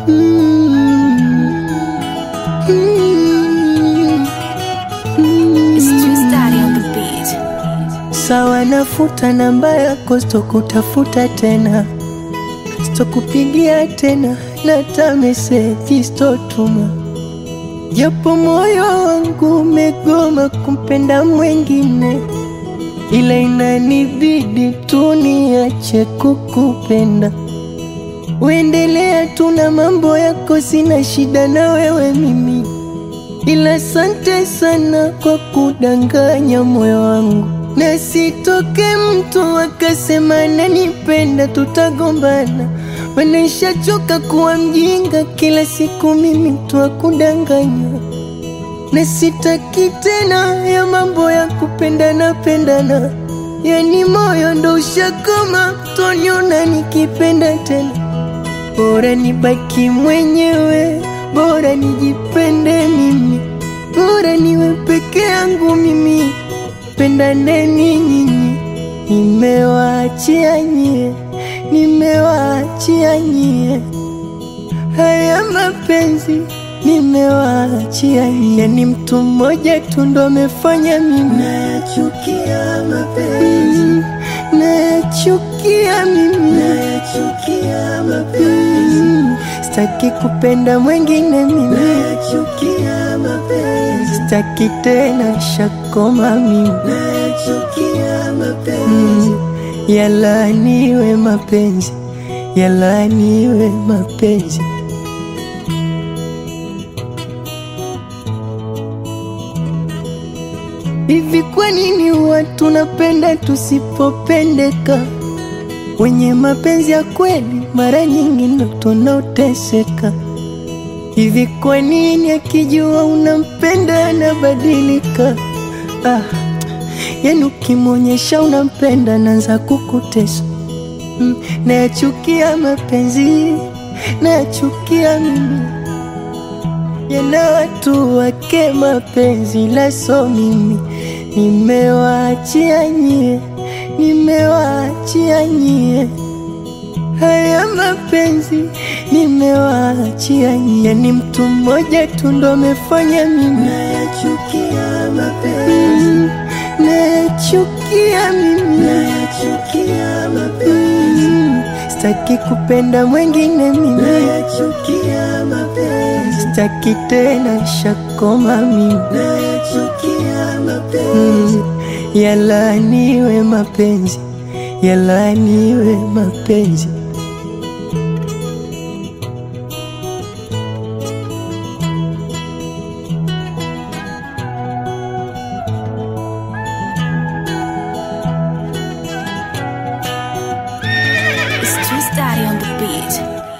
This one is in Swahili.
It's Twist Daddy on the beat. Sawa, nafuta namba yako, sitokutafuta tena, sitokupigia tena, nata meseji sitotuma, japo moyo wangu umegoma kumpenda mwengine, ila inanibidi tu niache kukupenda. Uendelea tu na mambo yako, sina shida na wewe mimi, ila sante sana kwa kudanganya moyo wangu, na sitoke mtu akasema nanipenda, tutagombana. Manishachoka kuwa mjinga, kila siku mimi mtu wa kudanganya, na sitaki tena ya mambo ya kupendana pendana, yani moyo ndo ushakoma, toniona nikipenda tena Bora nibaki mwenyewe, bora nijipende mimi, bora niwe peke yangu mimi, pendaneni nyinyi. Nimewaachia nyie, nimewaachia nyie haya mapenzi, nimewaachia nyie. Ni mtu mmoja tu ndo amefanya mimi nayachukia mapenzi, nayachukia mimi, nayachukia mapenzi, sitaki kupenda mwengine mimi, nayachukia mapenzi, sitaki tena shakoma mimi, nayachukia mapenzi, yalaaniwe mapenzi, yalaaniwe mapenzi. Hivi kwa nini watu napenda tusipopendeka? Wenye mapenzi ya kweli mara nyingi ndo tunaoteseka. Hivi kwa nini akijua unampenda anabadilika? Ah, yani ukimwonyesha unampenda naanza kukutesa. Mm, nayachukia mapenzi, nayachukia mimi yana watu wake mapenzi laso mimi nimewaachia nyie, nimewaachia nyie haya mapenzi nimewaachia nyie. Ni mtu mmoja tu ndo amefanya mimi nayachukia mapenzi, nayachukia mimi, nayachukia mapenzi, sitaki kupenda mwengine mimi, nayachukia mapenzi, sitaki tena shakoma mimi, nayachukia mapenzi, yalaaniwe mapenzi, yalaaniwe mapenzi. It's Twist Daddy on the beat.